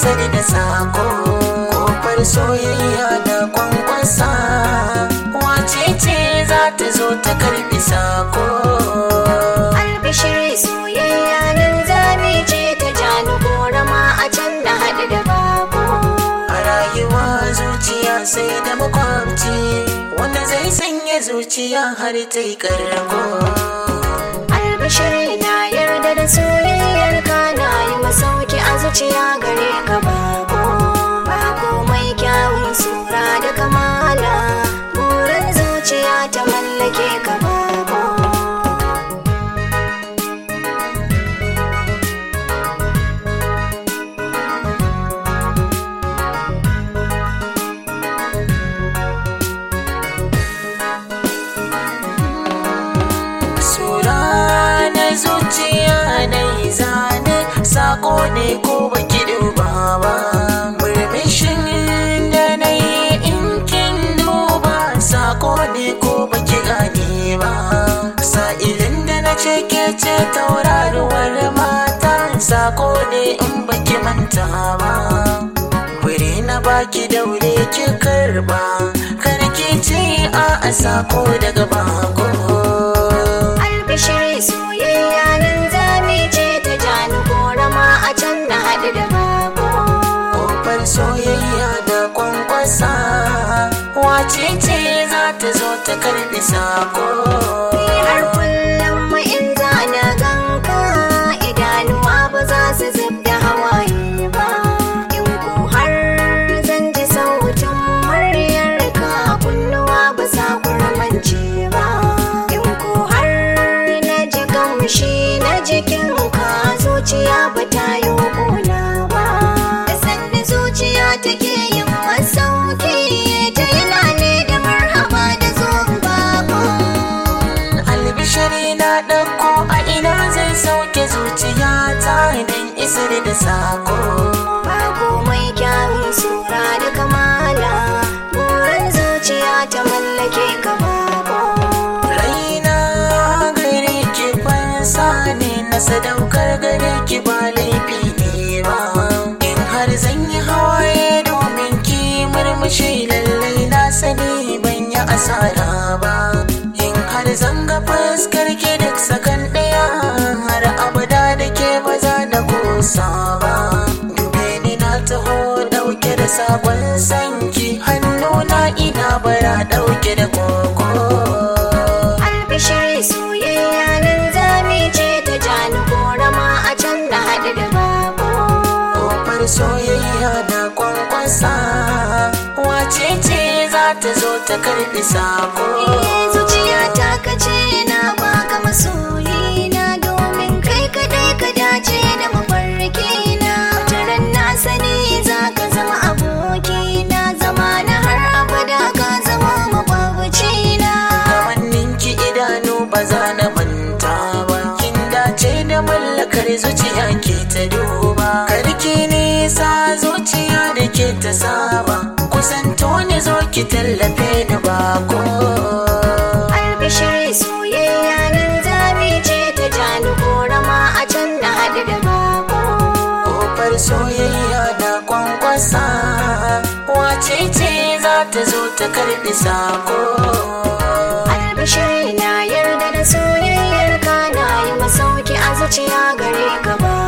isar da sako kofar soyayya da kwankwasa wace ce za ta zo ta karbi sako albishiri soyayya nan zami ce ta jani korama a can na haɗu da bako a rayuwa zuciya sai da makwabci wanda zai sanya zuciya har ta yi karko albishiri na yarda da soyayyar ka na yi masauki a zuciya gare ka bako bako mai kyawun sura da kamala burin zuciya ta mallake ka bako Sura na zuciya na yi zane sako ne ko baki duba ba murmushin da na yi in kin duba sako ne ko baki gane ba sa'ilin da na ce ke ce tauraruwar mata sako ne in baki manta ba Wuri na baki daure ki karba karki ce a a sako daga bako albishiri soyayya nan zami ce ta jani korama a can na haɗu da bako Kofar soyayya da kwankwasa wace ce za ta zo ta karbi sako Ni har kullum ma in za na ganka idanuwa ba za su zub da hawaye ba in ko har zan ji sautin muryarka kunnuwa ba za ku ramance ba in ko har na ji kamshi na jikinka zuciya ba ta yi kuna ba da sanda zuciya take yin masauki ta yana ne da marhaba da zuwan bako albishari na ɗauko a ina zai sauke zuciya ta don isar da sako Bako mai kyawun sura da kamala Burin zuciya ta mallake ka bako raina gare ki fansa ne na sadaukar gare ki ba laifi ne ba in har zan yi hawaye domin ki murmushi lallai na sani ban yi asara ba in har zan ga fuskar ki duk sakan ɗaya har abada da ke ba za na kusa ba dube ni na taho ɗauke da sakon sanki hannuna ina bara ɗauke da koko Albishiri soyayya nan zami ce ta jani korama a can na haɗu da bako Kofar soyayya da kwankwasa wace ce za ta zo ta karbi sako Eh, Zuciya ta kace na baka masoyi na domin kai kadai ka dace da mafarki na Wataran na sani za ka zama aboki na zama na har abada ka zama makwabci na kamanninki idanu ba za na manta ba kin dace da mallakar zuciya ke ta duba karki nisa zuciya da ke ta saba kusanto ne zo ki tallafe ni bako Albishiri soyayya nan zami ce ta jani korama a can na haɗu da bako Kofar soyayya da kwankwasa wace ce za ta zo ta karbi sako Albishiri na yarda da soyayyar ka na yi masauki a zuciya gare ka ba